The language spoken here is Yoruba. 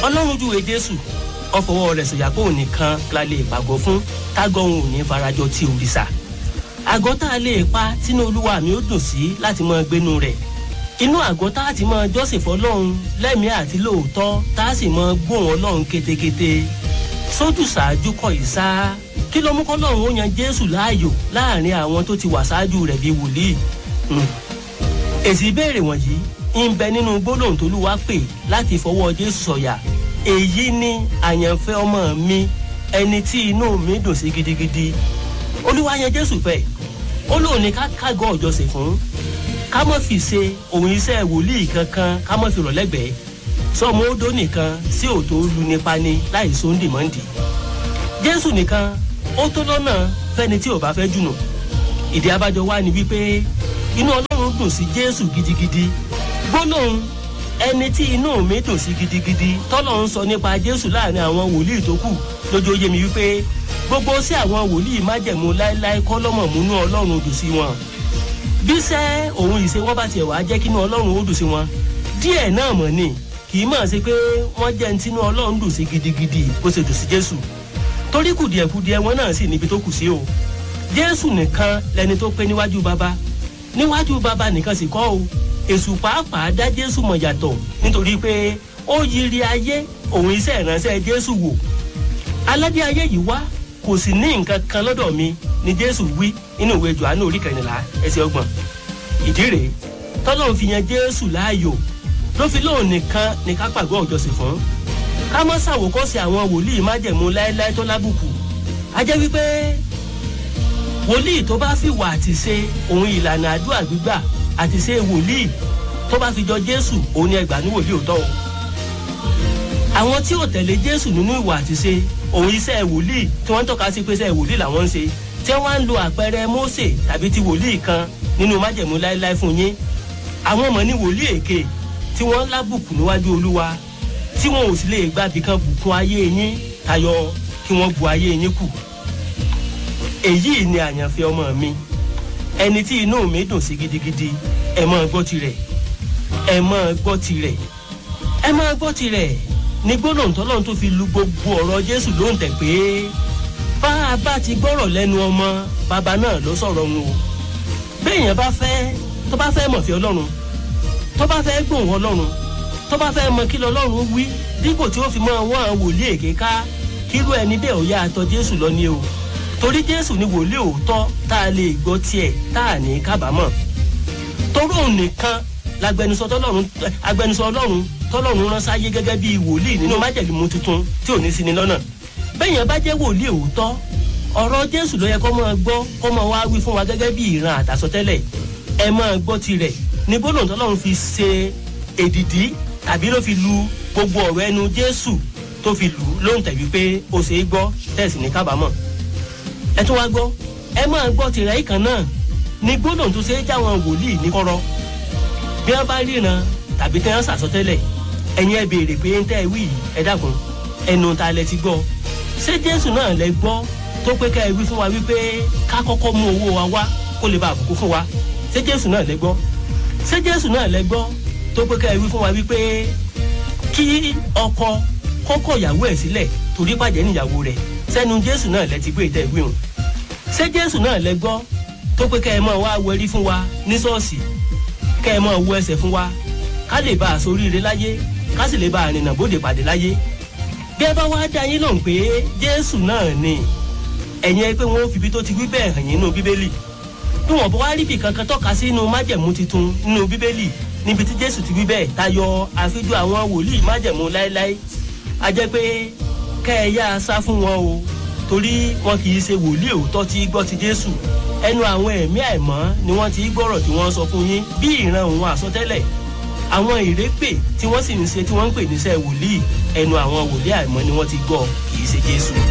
ọlọ́run júwe jésù ọfọwọ́ rẹ̀ sọ̀yà pé òun nìkan la lè pàgọ́ fún tágọ́ òun ò ní farajọ ti òrìṣà àgọ́ tá a lè pa tínú olúwa mi ó dùn sí láti máa gbénu rẹ̀ inú àgọ́ tá a ti máa jọ́sìn fọlọ́run lẹ́mìí àti lóòótọ́ tá a sì máa gbóhùn ọlọ́run kétékété sójú ṣáájú kọ ìsá kí ló mú kọ́lọ́run ó yan jésù láàyò láàrin àwọn tó ti wà ṣáájú rẹ̀ bíi wòlíì èsì ìbéèrè wọ̀nyí ń bẹ nínú gbólóhùn tólúwa pè láti fọwọ́ jésù sọ̀yà èyí ni àyànfẹ́ ọmọ mi ẹni tí inú mi dùn sí gidigidi olúwa yan jésù fẹ́ ó lóun ní ká kágọ́ ọ̀jọ̀sìn fún ká mọ̀ fi ṣe òun iṣẹ́ wòlíì kankan ká mọ̀ fi rọ̀ lẹ́gbẹ̀ẹ́ sọmọ odò nìkan sí òtó lu nípa ni láì sóńdì mọ́ndì jésù nìkan ó tó lọ́nà fẹ́ni tí ò bá fẹ́ jùnà ìdí abájọ wa ni wípé inú ọlọ́run dùn sí jésù gidigidi gbólóhùn ẹni tí inú mi dùn sí gidigidi tọ́lọ̀ ń sọ nípa jésù láàrin àwọn wòlíì tó kù lójó yé mi wípé gbogbo sí àwọn wòlíì májẹ̀mú láéláé kọ́ lọ́mọ̀ múnú ọlọ́run dùn sí wọn bí sẹ́ òun ìṣe wọ́n bá tiẹ̀ wá jẹ́ kínú ọlọ́run ó dùn sí wọn díẹ̀ náà mọ̀ ni kì í mọ̀ sí pé wọ́n jẹ́ ní tinú ọlọ́run dùn sí gidigidi bó ṣe dùn sí jésù torí kùdìẹ̀kùdìẹ̀ wọn náà sì níbi tó kù sí o jésù nìkan lẹni tó pé níwájú bàbá níwájú bàbá nìkan sì kọ́ o èṣù pàápàá dá jésù mọ̀ yàtọ̀ nítorí pé ó yiri ayé òun iṣẹ́ ìránṣẹ́ jésù wò aládé ayé yìí wá kò sì ní nǹkan kan lọ́dọ̀ mi ni jésù wí nínú ìwé johannu orí kẹrìnlá ẹsẹ̀ ọgbọ̀n ìdí rèé tọ́lọ́run fi yan jésù láàyò ló fi lóun nìkan ní ká pàgọ́ ọ̀jọ̀sìn fún ká mọ́ ṣàwòkọ́sí àwọn wòlíì májẹ̀mú láéláé tó lábùkù a jẹ́ wípé wòlíì tó bá fi wà àti ṣe òun ìlànà àdúrà gbígbà àti ṣe wòlíì tó bá fi jọ jésù òun ni ẹgbàá ní wòlíì òótọ́ o àwọn tí ò tẹ̀lé jésù nínú ìwà àti ṣe òun iṣẹ́ wòlíì tí wọ́n ń tọ́ka sí pé iṣẹ́ wòlíì làwọn ń ṣe tí wọ́n á ń lo àpẹẹrẹ mósè tàbí ti wòlíì kan nínú májẹ̀mú láéláé fún yín àwọn ọmọ ní wòlíì èké tí wọ́n lábùkù níwájú olúwa tí wọn ò sì lè gbàbí kan bùkún ayé yín tayọ kí wọ́n bu ayé yín kù èyí ni àyànfẹ́ ọmọ mi ẹni tí inú mi dùn sí gidigidi ẹ máa gbọ́ tirẹ̀ ẹ máa gbọ́ tirẹ̀ ẹ máa gbọ́ tirẹ̀ ní gbólóhùn tọ́lọ́run tó fi lu gbogbo ọ̀rọ̀ jésù ló ń tẹ̀ pé bá a bá ti gbọ́rọ̀ lẹ́nu ọmọ bàbá náà ló sọ̀rọ̀ wọn o béèyàn bá fẹ́ tó bá fẹ́ mọ̀fẹ́ ọlọ́run tó bá fẹ́ gbóhùn ọlọ́run tó bá fẹ́ mọ kí lọ́lọ́run wí dípò tí ó fi mọ wọ́n àwọn wòlíì èké ká kírú ẹni bẹ́ẹ̀ ò yá àtọ jésù lọ ní o torí jésù ni wòlíì òótọ́ tá a lè gbọ́ tiẹ̀ tá a ní kábàámọ̀ torí òun nìkan lágbẹnusọ tọlọ́run agbẹnusọ ọlọ́run tọlọ́run rán sáyé gẹ́gẹ́ bíi wòlíì nínú májẹ̀límù tuntun tí ò ní sí ni lọ́nà bẹ́yẹn bá jẹ́ wòlíì òótọ́ ọ̀rọ̀ jésù ló yẹ kó máa gbọ́ kó máa wá wí fún wa gẹ́gẹ́ bí ìran àtàsọtẹ́lẹ̀ ẹ máa gbọ́ tirẹ̀ ní bólú tọ́lọ́run fi ṣe èdìdí tàbí ló fi lu gbogbo ọ̀rọ̀ ẹnu jésù tó fi lù ú lóhùn tẹ̀wé pé ó ṣe é gbọ́ tẹ̀sí ní kábàámọ̀ ẹ tún wá gbọ́ ẹ máa gbọ́ tirẹ̀ yìí kan náà ní gbólóhùn tó ṣe é jáwọn wòlíì ní kọ́rọ́ bí wọ́n bá ríran tàbí tí wọ́n ṣàsọtẹ́lẹ̀ ẹ̀yin ẹ béèrè pé ń tẹ́ ẹ wí ẹ dákun ẹnu ta lẹ ti gbọ́ ṣé jésù náà lẹ gbọ́ tó pé ká ẹ wí fún wa wípé ká kọ́kọ́ mú owó wa wá kó lè bá àbùkù fún wa ṣé jésù náà lẹ gbọ́ ṣé jésù náà lẹ gbọ́ tó pé ká ẹ wí fún wa wípé kí ọkọ kọ́kọ́ ìyàwó ẹ̀ sílẹ̀ torí pàjẹ́ níyàwó rẹ̀ sẹ́nu jésù náà lẹ ti gbé ìtẹ́ ìwé hàn ṣé jésù náà lẹ gbọ́ tó pé ká ẹ máa wá wẹrí fún wa ní ṣọ́ọ̀ṣì ká ẹ máa wọ ẹsẹ̀ fún wa ká lè bá a soríire láyé ká sì lè bá a rìnnà bóde pàdé láyé bí ẹ bá wá dá yín lóhùn pé jésù náà ni ẹ̀yin ẹ pé wọ́n fi ibi tó ti wí bẹ́ẹ̀ hàn yín nínú bíbélì bí wọ́n bá wá rí ibì kankan tọ́ka sí inú májẹ̀mú titun nínú bíbélì níbi tí jésù ti wí bẹ́ẹ̀ tayọ àfijọ́ àwọn wòlíì májẹ̀mú láéláé a jẹ́ pé kẹ́ ẹ yá a sá fún wọn o torí wọn kì í ṣe wòlíì òótọ́ tí gbọ́ ti jésù ẹnu àwọn ẹ̀mí àìmọ́ ni wọ́n ti gbọ́rọ̀ tí wọ́n sọ fún yín bí ìran òun àsọtẹ́lẹ̀ àwọn ìrépè tí wọ́n sì ń ṣe tí wọ́n ń pè níṣẹ́ wòlíì ẹnu àwọn wòlíì àìmọ́ ni wọ́n ti gbọ́ kì í ṣe jésù.